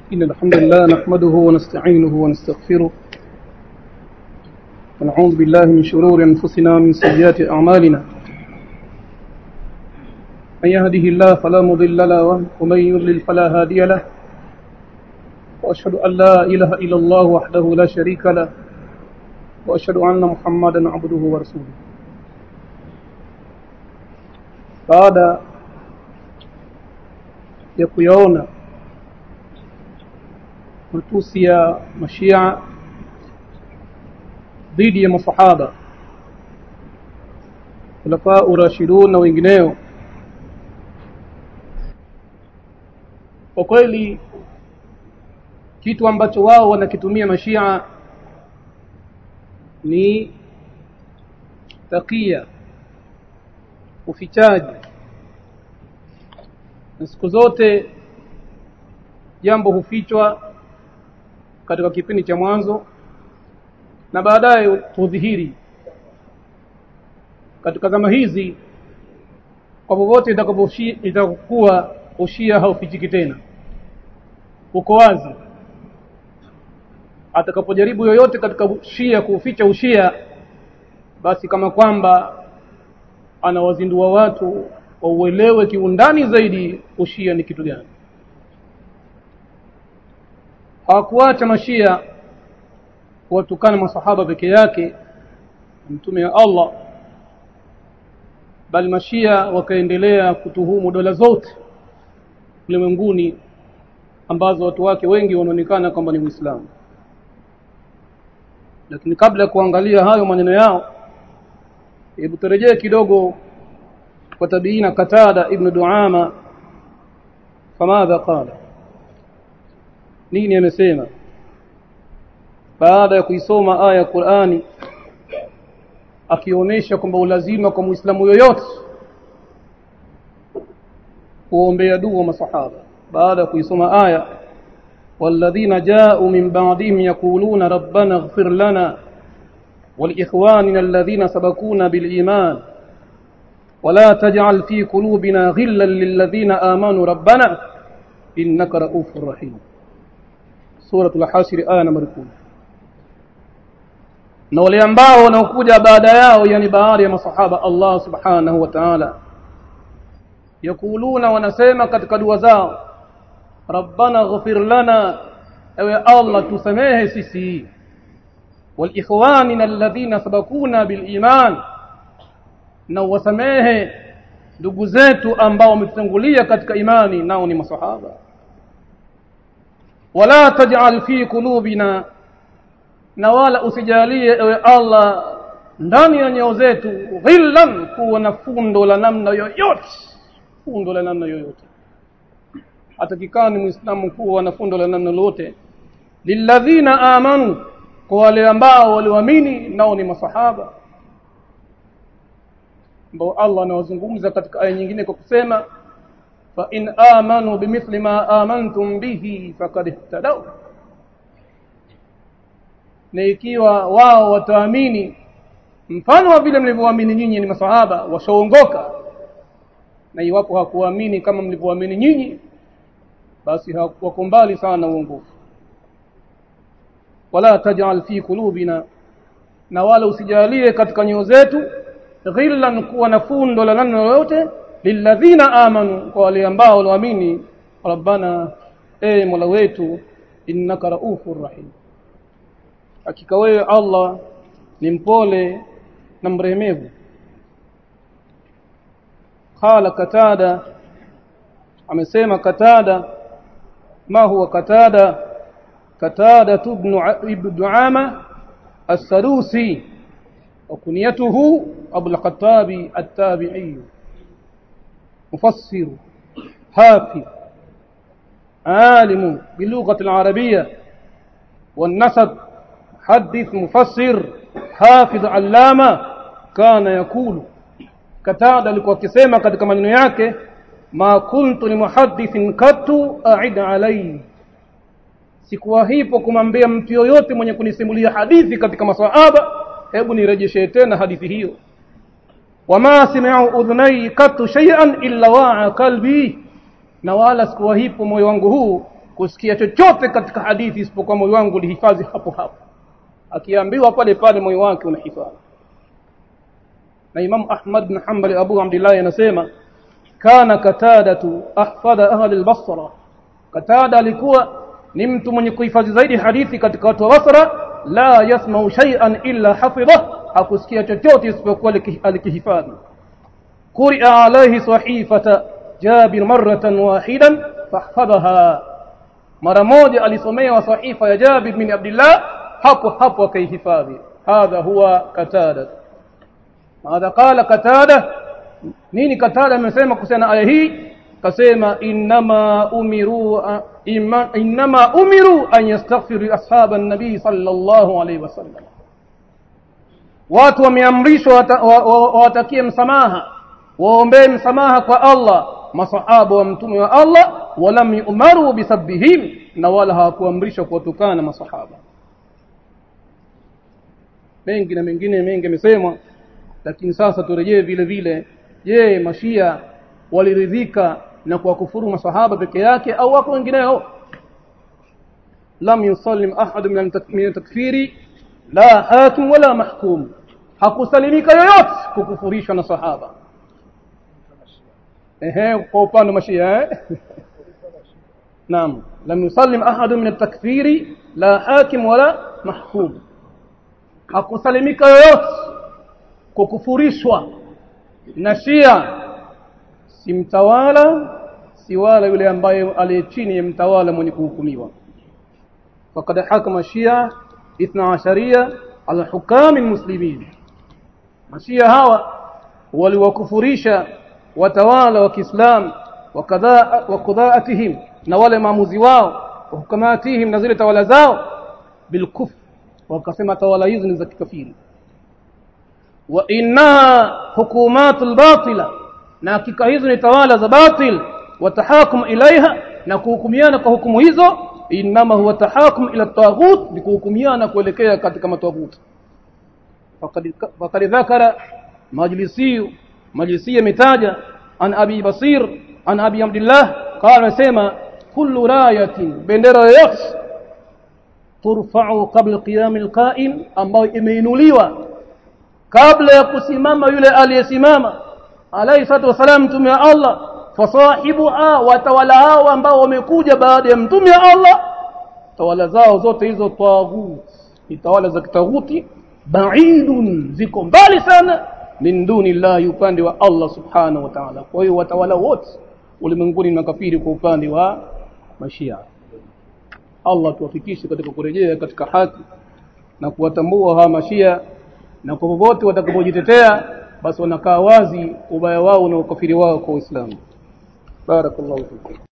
إن الحمد لله نحمده ونستعينه ونستغفره ونعوذ بالله من شرور أنفسنا ومن سيئات أعمالنا من يهده الله فلا مضل له ومن يضلل فلا هادي له وأشهد أن لا إله إلا الله وحده لا شريك له وأشهد أن محمدا عبده ورسوله baada ya kuyaona matusi ya mashia dhidi ya masahaba khulafaa urashidun na wengineo kwa kweli kitu ambacho wao wanakitumia mashia ni takia ufichaji na siku zote jambo hufichwa katika kipindi cha mwanzo na baadaye hudhihiri katika zama hizi kwa popote itakapokuwa ushia haufichiki tena uko wazi atakapojaribu yoyote katika shia kuuficha ushia basi kama kwamba anawazindua watu wauelewe kiundani zaidi ushia ni kitu gani hawakuacha mashia kuwatukana masahaba peke yake mtume wa Allah bali mashia wakaendelea kutuhumu dola zote ulimwenguni ambazo watu wake wengi wanaonekana kwamba ni Uislamu lakini kabla ya kuangalia hayo maneno yao hebu turejee kidogo kwa tabiina Katada ibn Duama famadha qala nini amesema baada ya kuisoma aya ya Qur'ani akionyesha kwamba ulazima kwa Muislamu yoyote kuombea dua masahaba baada ya kuisoma aya والذين جاءوا من بعدهم يقولون ربنا اغفر لنا ولإخواننا الذين سبقونا بالإيمان ولا تجعل في قلوبنا غلا للذين آمنوا ربنا إنك رؤوف رحيم سورة الحاشر آية نمبر 10 na wale ambao wanaokuja baada yao yani baada ya masahaba Allah subhanahu wa ta'ala yakuluna wanasema katika dua zao rabbana ighfir lana ewe Allah tusamehe sisi walikhwanina alladhina sabakuna biliman na wasamehe ndugu zetu ambao wametutangulia katika imani nao ni masahaba wala taj'al fi qulubina na wala usijalie ewe Allah ndani ya nyoyo zetu ghillan kuwa na fundo la namna yoyote fundo la namna yoyote atakikana ni muislamu kuwa na fundo la namna lolote lilladhina amanu kwa wale ambao waliamini nao ni masahaba ambao Allah anawazungumza katika aya nyingine kwa kusema fa in amanu bimithli ma amantum bihi faqad ihtadaw na ikiwa wao wataamini mfano wa vile mlivyoamini nyinyi ni masahaba washaongoka na iwapo hakuamini kama mlivyoamini nyinyi basi wako mbali sana na uongofu wala taj'al fi qulubina na wala usijalie katika nyoyo zetu ghillan kuwa na fundo la namna yoyote lilladhina amanu kwa wale ambao waliamini rabbana e mola wetu innaka raufur rahim hakika wewe Allah ni mpole na mrehemevu qala katada amesema katada ma huwa katada katada ibn ibn duama as-sadusi وكنيته أبو الخطاب التابعي مفسر حافظ عالم باللغة العربية والنسب حدث مفسر حافظ علامة كان يقول كتاد alikuwa akisema katika maneno yake ma kuntu limuhaddithin katu a'id alayhi sikuwa hipo kumwambia mtu yoyote mwenye kunisimulia hadithi katika maswahaba hebu nirejeshe tena hadithi hiyo wama sami'u udhunai katu shay'an illa wa'a qalbi na wala sikuwa hipo moyo wangu huu kusikia chochote katika hadithi isipokuwa moyo wangu ulihifadhi hapo hapo akiambiwa pale pale moyo wake unahifadhi na Imam Ahmad bin Hanbal Abu Abdullah anasema kana katadatu ahfadha ahli al-Basra katada alikuwa ni mtu mwenye kuhifadhi zaidi hadithi katika watu wa Basra la yasma'u shay'an illa hafidha hakusikia chochote isipokuwa alikihifadhi quri'a alayhi sahifata Jabir marratan wahidan fahfadhaha mara moja alisomewa sahifa ya Jabir bin Abdullah hapo hapo akaihifadhi hadha huwa katada hadha qala katada nini katada amesema kuhusiana na aya hii kasema inma umiru inma umiru an yastaghfiru ashaban nabii sallallahu alaihi wasallam watu wameamrishwa wawatakie msamaha waombee msamaha kwa Allah masahaba wa mtume wa Allah walam yumaru bisabbihim na wala hawakuamrishwa kuwatukana masahaba mengi na mengine mengi yamesemwa lakini sasa turejee vile vile je mashia waliridhika na kuwakufuru masahaba peke yake au wako wengineo lam yusallim ahad min takfiri la hakim wala mahkum hakusalimika yoyote kukufurishwa na sahaba ehe kwa upande mashia eh naam lam yusallim ahad min at-takfiri la hakim wala mahkum hakusalimika yoyote kukufurishwa na shia si mtawala si wala yule ambaye aliye chini ya mtawala mwenye kuhukumiwa faqad hakama shia 12 ala hukami muslimin mashia hawa waliwakufurisha watawala wa Kiislam wakadha wakudhaatihim na wale maamuzi wao wahukamatihim na zile tawala zao bilkufr wakasema tawala hizo ni za kikafiri wa inna hukumatul batila na hakika hizo ni tawala za batil watahakum ilaiha na kuhukumiana kwa hukumu hizo inma huwa tahakum ila taghut ni kuhukumiana kuelekea katika matawut faqad dhakara majlisi majlisi mitaja an abi basir an abi abdullah qala sema kullu rayatin bendera yoyote turfa'u qabla qiyam alqa'im ambayo imeinuliwa kabla ya kusimama yule aliyesimama alayhi salatu wasalam mtume wa Allah fasahibuha watawala hao ambao wamekuja baada ya mtume wa Allah tawala zao zote hizo taghut ni tawala za kitaghuti baidun ziko mbali sana min duni llahi upande wa Allah subhanahu wa ta'ala kwa hiyo watawala wote ulimwenguni ni makafiri kwa upande wa mashia Allah tuwafikishe katika kurejea katika haki na kuwatambua hawa mashia na kwa popote watakapojitetea basi wanakaa wazi ubaya wao na ukafiri wao kwa Uislamu barakallahu fikum